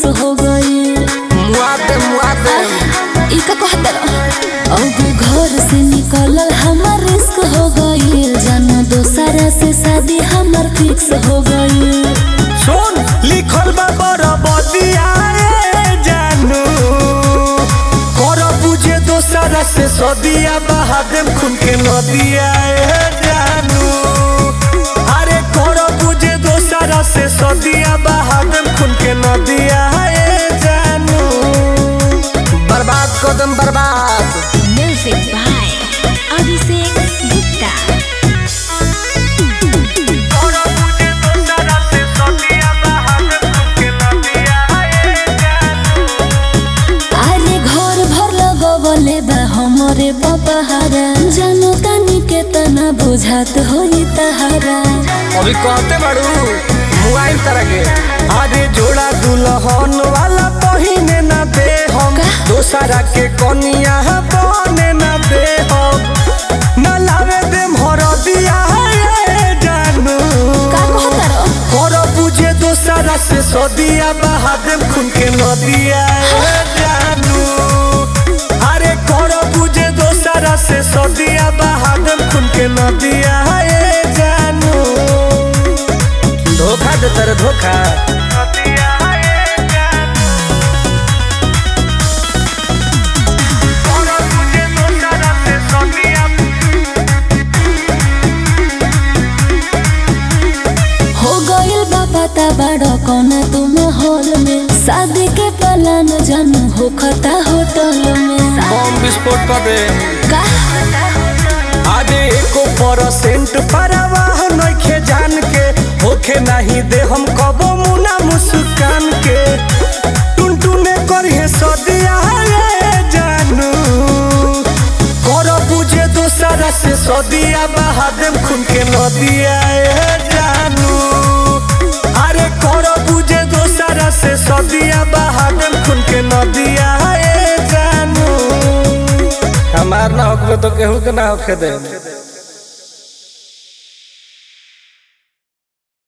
हो गई मुआदे मुआदे ई का कहत अब घर से निकलल हमार रिस्क हो गई जानो दोसरा से शादी हमार फिक्स हो गई सुन लिखल बा बरबदिया रे जानू कर बुझे दोसरा से सदिया बहा देम खून के नदिया ए जानू अरे कर बुझे दोसरा से सदिया बहा देम खून के नदिया ए जानू बर्बाद कदम बर्बाद म्यूजिक बाय अभिषेक गुप्ता कर बुझे दोसरा से सदिया बहा देम खून के नदिया ए जानू अरे घर भर लगवले बा हमरे पपहारा जानो तानी के तना बुझात होई तहारा अभी कहते बाड़ू मोबाइल तरह के अरे जोड़ा दुल्हन वाला पहिने ना दे हम का? दोसरा के कनिया बने ना दे हम ना लावे दे हरदिया रे जानू का कहतर कर बुझे दोसरा से सदिया बहा देम खून के नदिया रे जानू अरे कर बुझे दोसरा से सदिया बहा देम खून के नदिया रे जानू धोखा दे तेरे धोखा हो गइल बा पता बड़ा कौन तुम हॉल में शादी के प्लान जानू हो खता होटल में बम विस्फोट कर दे का आजे एको परसेंट परवाह नइखे जान के होखे नहीं दे हम कबो मुना मुस्कान के टुनटुने करिए सदिया रे जानू कर बुझे दोसरा से सदिया बहा देम खून के नदिया ए जानू अरे कर बुझे दोसरा से सदिया बहा देम खून के नदिया ए जानू हमार ना होखे तो केहू के ना होखे दे